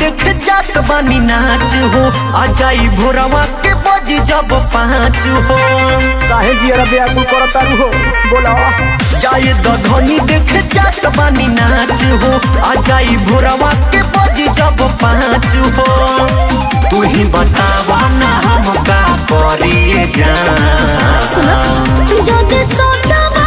देखे जात बानी नाच हो आ जाई भोरवा के बजी जब पाँच हो काहे जियरा व्याकुल करत तारू हो बोला जाए दधनी देखे जात बानी नाच हो आ जाई भोरवा के बजी जब पाँच हो तू ही बतावा ना हम का करिए जान सुनो যদি সতবা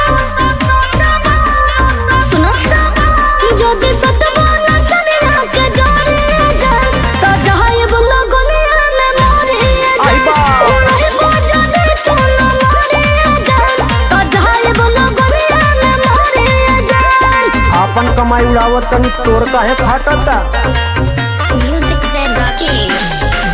सुनो যদি সতবা না জানি না কে জানি যান তো যাই বলো গনিয়া মে মরে आई बा। ওরে বজানে তো না মরে যান তো যাই বলো গনিয়া মে মরে যান आपन कमाई उड़ावत तनी तोर काहे फाटता म्यूजिक से राकेश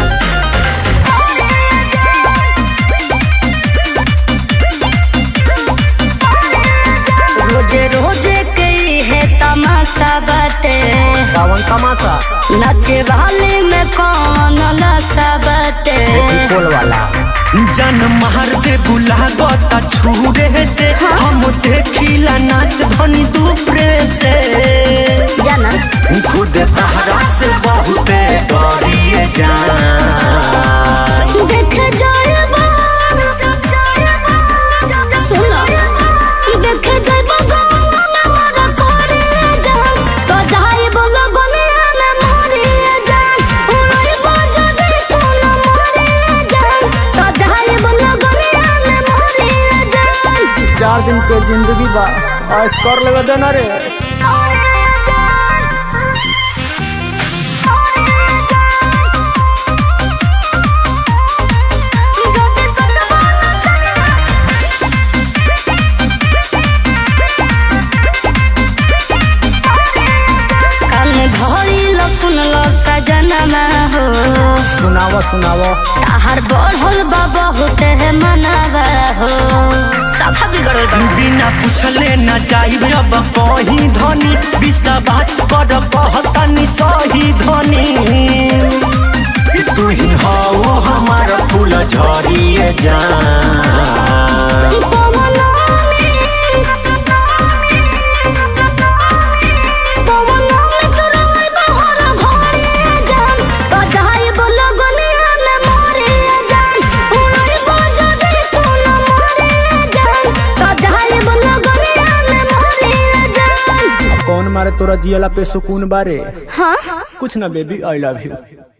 रोजे रोजे कई है तमाशा बाटे सावन तमाशा नाचे वाले में कौन लसा बाटे कोल वाला जन मार दे बुला गता छूरे से हम देखिला नाच धनी दूपरे से जाना खुद तहरा से बहुते डरिए जान देख जाएबा सुनो देख जाएबा गाँव में मारा करे जान तो जाए बोलो गनिया में मारे जान उड़ाई बाजा दे तो न मारे जान तो जाए बोलो गनिया में मारे जान चार दिन के जिंदगी बा ऐस कर लेवे देना रे कान धरी लो सुन लो सजनमा हो सुनावा सुनावा ताहार बढ़ल बा बहुत है मनावा हो सफा बिगड़ल बा बिना पूछले न जाइब अब कहीं धनी विश्वास कर कहतनी सही धनी तू ही हो हमारा फूल झरिए जान पवनों में पवनों में तो रोई बहर घोड़े जान तो जाए बोलो गनिया में मोरे जान उड़ाई बाजा दे तो न मोरे जान तो जाए बोलो गनिया में मोरे जान कौन मारे तोरा जियला पे सुकून बारे हाँ कुछ ना बेबी आई लव यू